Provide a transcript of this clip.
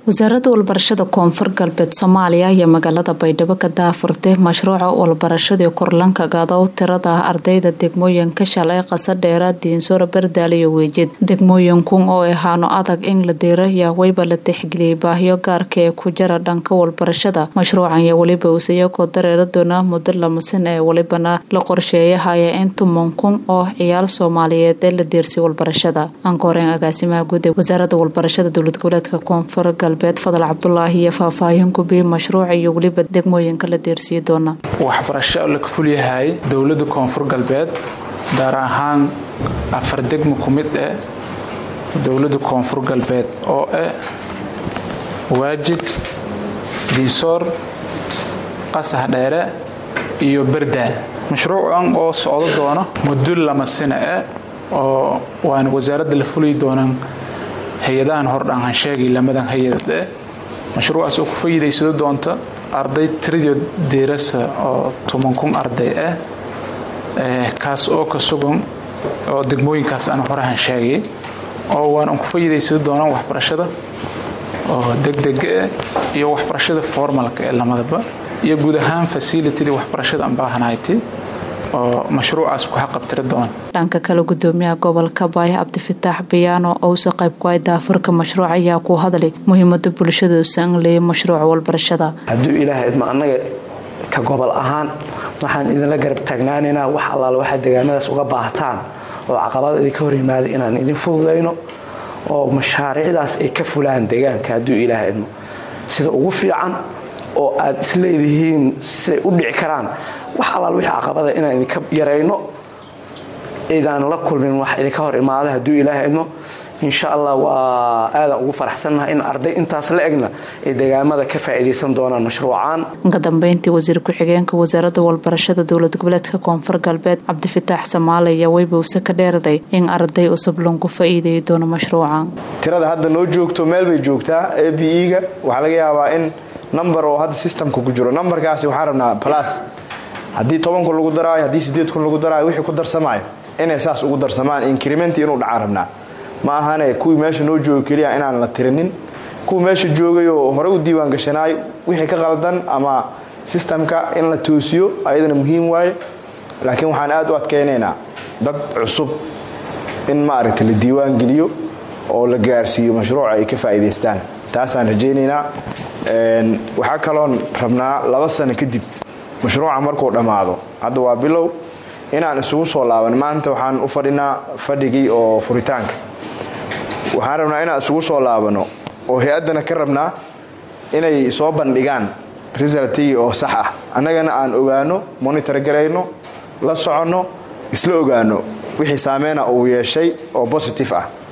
wasaaradda walbarashada koonfur galbeed soomaaliya ayaa magaalada baydhabo ka daafurtay mashruuca walbarashadii korlanka gadow tirada ardayda degmooyinka shalay qasadheera diinsoor bardaal iyo weejid degmooyinkun oo ahaano adag in la diiraya wayba la tixgeliyay baahiyo gaarka ee ku jira dhanka walbarashada mashruucan iyo weliba uus iyagoo dareera doona muddo lamasan ee welibana la qorsheeyahaya in tuman kun oo ciyaal soomaaliyeed ee la diirsay walbarashada ankooreen agaasimaha guud ee wasaaradda walbarashada dowlad goboleedka koonfur galbeed fadal cabdulaahi iyo faahfaahin gubiyey mashruuca iyo weliba degmooyinka la diirsiyi doona waxbarasho la fulyahay dowlada koonfur galbeed gaar ahaan afar degmo ku mid eh dowlada koonfur galbeed oo ah waajid diisoor qasax dheere iyo bardaal mashruucan oo socdo doona muddo lama sina ah oo waana wasaaradda la fuli doonaan hay-adahan hordhaan han sheegay lamadan hay-adad eh mashruucaas oo ku fayidaysado doonta arday tiriyo deerasa oo toban kun arday ah kaas oo ka sugan oo degmooyinkaas aan hore han sheegay oo waana ku fayidaysado doonaan waxbarashada oo degdega ah iyo waxbarashada formalka ee lamadaba iyo guud ahaan fasilitydii waxbarashada aan baahanayti oo mashruucaas ku xaqabtiri doona dhanka kale gudoomiyaha gobolka baay cabdifataax bayaano ousa qayb ku ay daafurka mashruuc ayaa ku hadlay muhiimada bulshada usan leeyay mashruuca walbarashada hadduu ilaahay idma annaga ka gobol ahaan waxaan idinla garab taagnaanaynaa wax allaal waxaa deegaanadaas uga baahtaan oo caqabada idinka hor yimaada inaan idin fududayno oo mashaariicdaas ay ka fulaan deegaanka hadduu ilaahay idmo sida ugu fiican oo aad isleedihiin siday u dhici karaan wax allaal wixii caqabada inaan idinka yarayno idaan la kulmin wax idinka hor imaada hadduu ilaahay idmo insha allah waa aadaan ugu faraxsannaha in arday intaas la egna ay deegaamada ka faa'iidaysan doonaan mashruucaan ka dambeyntii wasiir ku-xigeenka wasaaradda walbarashada dowlad goboleedka koonfur galbeed cabdifataax samaale ayaa weybowse ka dheeraday in arday cusub lagu faa'iidayi doono mashruucan tirada hadda noo joogto meel bay joogtaa a b e-ga waxaa laga yaabaa in number oo hadda systemka ku jiro numberkaasi waxaan rabnaa plus haddii toban kun lagu daraayo haddii sideed kun lagu daraayo wixii ku darsamaayo inay saas ugu darsamaan incrementi inuu dhacaan rabnaa ma ahane kuwii meesha noo jooga keliya inaan la tirinin kuwii meesha joogay oo hore u diiwaan gashanaayo wixii ka qaldan ama sistamka in la toosiyo ayadana muhiim waaye laakiin waxaan aad u adkaynaynaa dad cusub in maaragta la diiwaan geliyo oo la gaarsiiyo mashruuca ay ka faa'iidaystaan taasaan rajaynaynaa waxaa kaloon rabnaa laba sano kadib mashruuca markuu dhammaado hadda waa bilow inaan isugu soo laaban maanta waxaan u fadhinaa fadhigii oo furitaanka waxaan rabnaa inaan isugu soo laabano oo hay-addana ka rabnaa inay soo bandhigaan resultigii oo sax ah annagana aan ogaano monitor garayno la soconno isla ogaano wixii saameyna uu yeeshay oo bositive ah